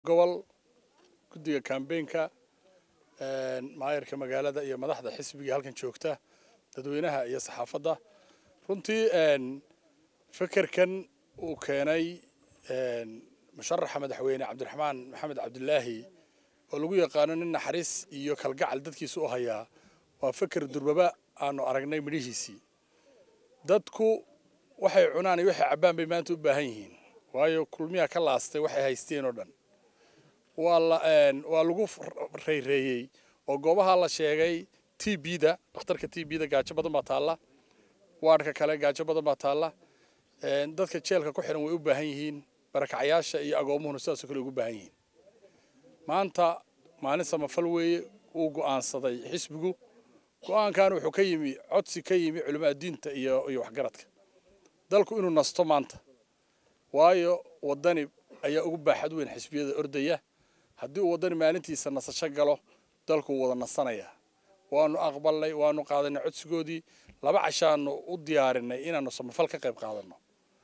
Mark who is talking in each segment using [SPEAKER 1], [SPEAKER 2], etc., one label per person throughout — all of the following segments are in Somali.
[SPEAKER 1] gobol guddiga kambeynka maayarka magaalada iyo madaxda xisbiga halkan joogta dadweynaha iyo saxaafadda runtii fekerkan uu keenay musharaxa madaxweyne cabdiraxmaan maxamed cabdilaahi oo lagu yaqaano nin naxariis iyo kalgacal dadkiisa u hayaa waa feker durbaba aanu aragnay midhihiisii dadku waxay cunaan iyo waxay cabbaan bay maanta u baahan yihiin waayo kulmiyaa ka laastay waxay haysteen oo dhan waa lagu rayreeyey oo goobaha la sheegay t b-da dhakhtarka t b-da gaajo badan baa taalla waadhka kale gaajo badan baa taalla dadka jeelka ku xihan way u baahan yihiin barakacyaasha iyo agoomuhuna sidaasoo kale ugu baahan yihiin maanta maalin samafal weeye uu go'aansaday xisbigu go'aankan wuxuu ka yimi codsi ka yimi culimaa diinta iyo iyo waxgaradka dalku inuu nasto maanta waayo waddani ayaa ugu baaxad weyn xisbiyada ordaya haddii uu waddani maalintiisa nasasho galo dalku wuu wada nasanayaa waanu aqbalnay waanu qaadanay codsigoodii laba cashaanu u diyaarinay inaanu samafal ka qayb qaadanno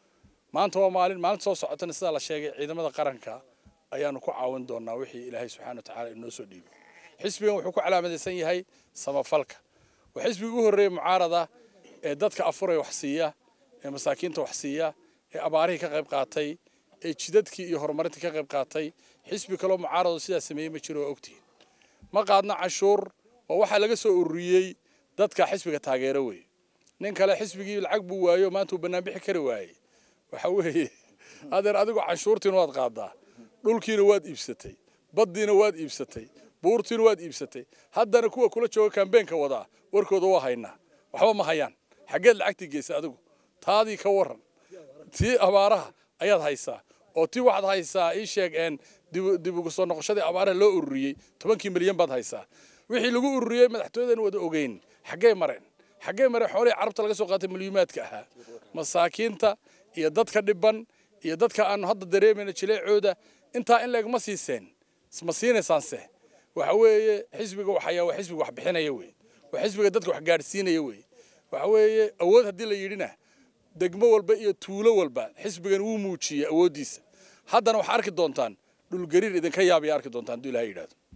[SPEAKER 1] maanta waa maalin maalinta soo socotana sidaa la sheegay ciidamada qaranka ayaanu ku caawin doonaa wixii ilaahay subxana watacaala inoo soo dhiibay xisbigan wuxuu ku calaamadaysan yahay samafalka waa xisbigii ugu horreeyey mucaarada ee dadka afuray wax siiya ee masaakiinta wax siiya ee abaarihii ka qayb qaatay ee jidadkii iyo horumarintii ka qayb qaatay xisbi kaloo mucaarado sidaa sameeyey ma jiro waa ogtihiin ma qaadna canshuur waa waxaa laga soo ururiyey dadka xisbiga taageero wey nin kale xisbigii lacag buu waayo maanta uu bannaan bixi kari waayey waxa weeye adeer adigu canshuurtiina waad qaadaa dhulkiina waad iibsatay baddiina waad iibsatay buurtiina waad iibsatay haddana kuwa kula jooga kambeenka wadaa warkooda waa haynaa waxba ma hayaan xaggeed lacagtii geysa adigu taadii ka waran tii abaaraha ayaad haysaa oo tii waxaad haysaa ii sheeg dib ugu soo noqoshadii abaaraha loo ururiyey tobankii milyan baad haysaa wixii lagu ururiyey madaxtooyadan wada ogeyn xaggee mareen xaggee mareen xoolihii carabta laga soo qaatay milyuumaadka ahaa masaakiinta iyo dadka dhiban iyo dadka aanu hadda dareemayna jileecooda intaa in leeg ma siiseen ma siinaysaanse waxa weeye xisbiga waxayaa waa xisbiga wax bixinaya wey waa xisbiga dadka wax gaadhsiinaya wey waxa weeye awood haddii la yidhina degmo walba iyo tuulo walba xisbigan wuu muujiyey awooddiisa haddana waxaa arki doontaan dhulgariir idinka yaabaya arki doontaan hadduu ilahay yidhahdo